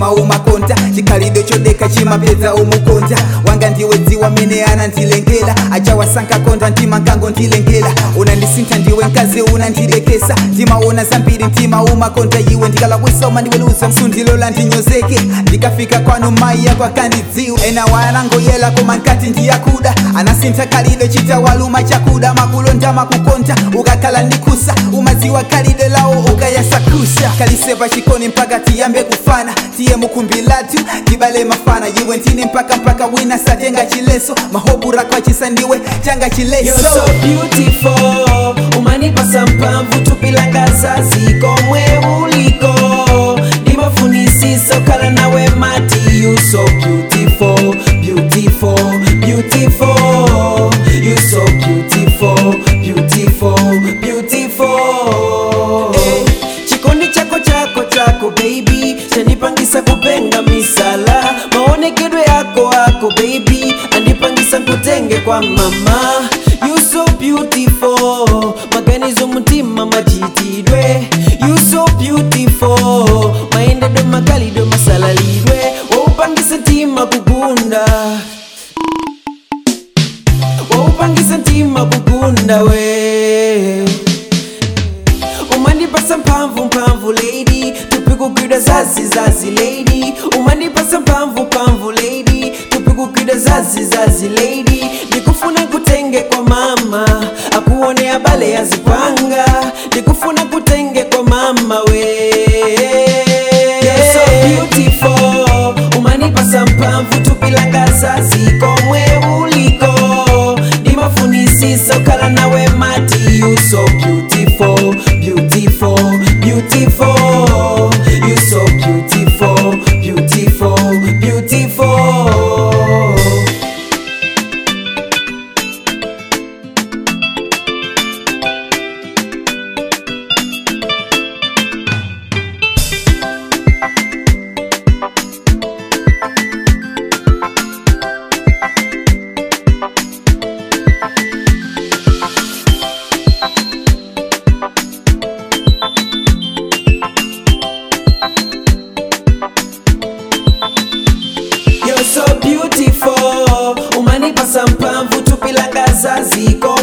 mtima umakonda chikhalidwe chodeka chimapedza umukonda wanga ndiwe dziwa mene anandilengera achawasankha konda mtima nkango ndilengera unandisintha ndiwe mkazi unandidekesa ndimaona zambiri mtima umakonda iwe ndikalakwisa umandiweluza msundilola ndinyozeke ndikafika kwanu mai yako akandidziwa ena wanangoyela koma nkati ndiyakuda anasintha khalidwe chitawaluma chakuda makulonda makukonda ukakhala ndikusa umadziwa khalidwe lawo ukayasakusha kalisepa chikoni mpaka tiyambe kufana tiye mukhumbi lathu tibale mafana iwe ntine mpaka mpaka wina satenga chileso mahobura kwachisa ndiwe changa You're chileso so beautiful umanipasa mpamvu tupilangaza zikomwe uliko ndimafunisisa ukhala nawe mati you so beautiful beautiful beautiful you so beautiful beautiful beautiful eh, chikondi chako chako chako baby chanipangisa kupenga misala maonekedwe yako ako baby andipangisa nkutenge kwa mama you so beautiful maganizo mutima majitidwe you so beautiful maendedo makalidwe masalalidwe waupangisa ntima kugunda waupangisa ntima kugunda we umandipasa mphamvu mphamvu lady tupikugwida zazi zazi lady umandipasa mphamvu mphamvu lady tupikugwida zazi zazi lady ndikufuna kutenge kwa mama akuone abale yazipanga ndikufuna kutenge kwa mama we You're so beautiful umanipasa mphamvu tupilangaza zikomwe uliko ndimafunisisa ukhala nawe mati you so beautiful beautiful beautiful you so beautiful beautiful beautiful You're so beautiful umanipasa mpamvu tupilangaza ziko